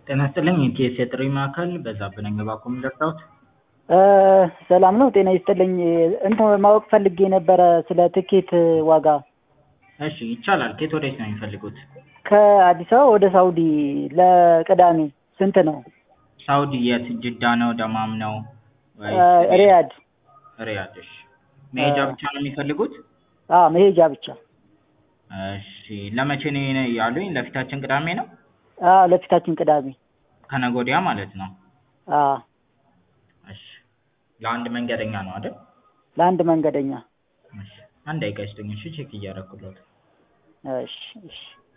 ጤና ይስጥልኝ የኢቲኤስ የጥሪ ማዕከል በዛብህ ነኝ እባክዎ ምን ልርዳዎት? ሰላም ነው ጤና ይስጥልኝ እንትን ማወቅ ፈልጌ ነበረ ስለ ትኬት ዋጋ እሺ ይቻላል ከየት ወዴት ነው የሚፈልጉት? ከአዲስ አበባ ወደ ሳውዲ ለቅዳሜ ስንት ነው? ሳውዲ የት ጅዳ ነው ደማም ነው ሪያድ ሪያድ እሺ መሄጃ ብቻ ነው የሚፈልጉት? አዎ መሄጃ ብቻ እሺ ለመቼ ነው ያሉኝ ለፊታችን ቅዳሜ ነው? አዎ ለፊታችን ቅዳሜ ከነገ ወዲያ ማለት ነው? አዎ እሺ ለአንድ መንገደኛ ነው አይደል? ለአንድ መንገደኛ እሺ አንድ ደቂቃ ይስጡኝ እሺ ቼክ እያደረኩልዎት እሺ እሺ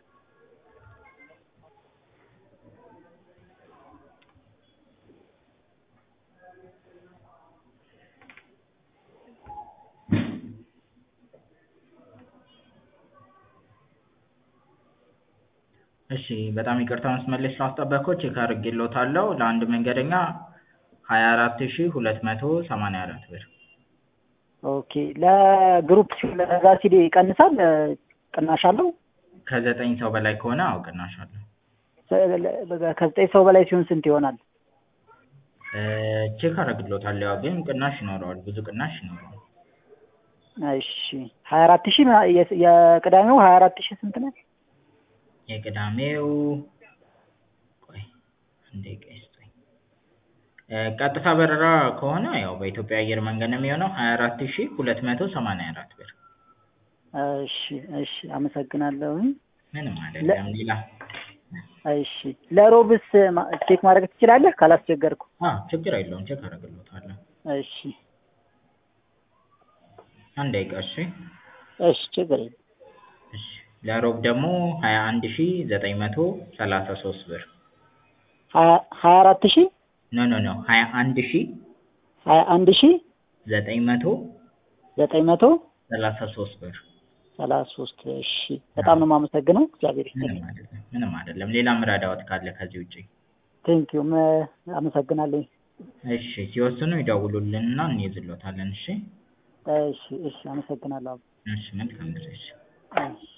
እሺ በጣም ይቅርታ መስመር ላይ ስላስጠበቅኩት ቼክ አድርጌልዎታለሁ ለአንድ መንገደኛ ሀያ አራት ሺህ ሁለት መቶ ሰማንያ አራት ብር ኦኬ ለግሩፕ ሲሆን ለዛ ሲል ይቀንሳል ቅናሽ አለው? ከዘጠኝ ሰው በላይ ከሆነ አዎ ቅናሽ አለው ከዘጠኝ ሰው በላይ ሲሆን ስንት ይሆናል? ቼክ አደርግልዎታለሁ ያው ግን ቅናሽ ይኖረዋል ብዙ ቅናሽ ይኖረዋል እሺ ሀያ አራት ሺህ የቅዳሜው ሀያ አራት ሺህ ስንት ነው? የቅዳሜው ቆይ አንድ ደቂቃ ይስጡኝ ቀጥታ በረራ ከሆነ ያው በኢትዮጵያ አየር መንገድ ነው የሚሆነው ሀያ አራት ሺህ ሁለት መቶ ሰማንያ አራት ብር እሺ እሺ አመሰግናለሁኝ ምንም አይደለም ሌላ እሺ ለሮብስ ቼክ ማድረግ ትችላለህ ካላስቸገርኩ? አዎ ችግር የለውም ቼክ አደርግልዎታለሁ እሺ አንድ ደቂቃ እሺ እሺ ችግር የለም እሺ ለሮብ ደግሞ ሀያ አንድ ሺህ ዘጠኝ መቶ ሰላሳ ሶስት ብር ሀያ አራት ሺህ ኖ ኖ ኖ ሀያ አንድ ሺህ ሀያ አንድ ሺህ ዘጠኝ መቶ ዘጠኝ መቶ ሰላሳ ሶስት ብር ሰላሳ ሶስት እሺ በጣም ነው የማመሰግነው እግዚአብሔር ይስጥልኝ ምንም አይደለም ምንም አይደለም ሌላ ምረዳዎት ካለ ከዚህ ውጪ ቴንኪዩ አመሰግናለሁ እሺ ሲወስኑ ይደውሉልንና እንይዝልዎታለን እሺ እሺ እሺ አመሰግናለሁ እሺ መልካም ጊዜ እሺ እሺ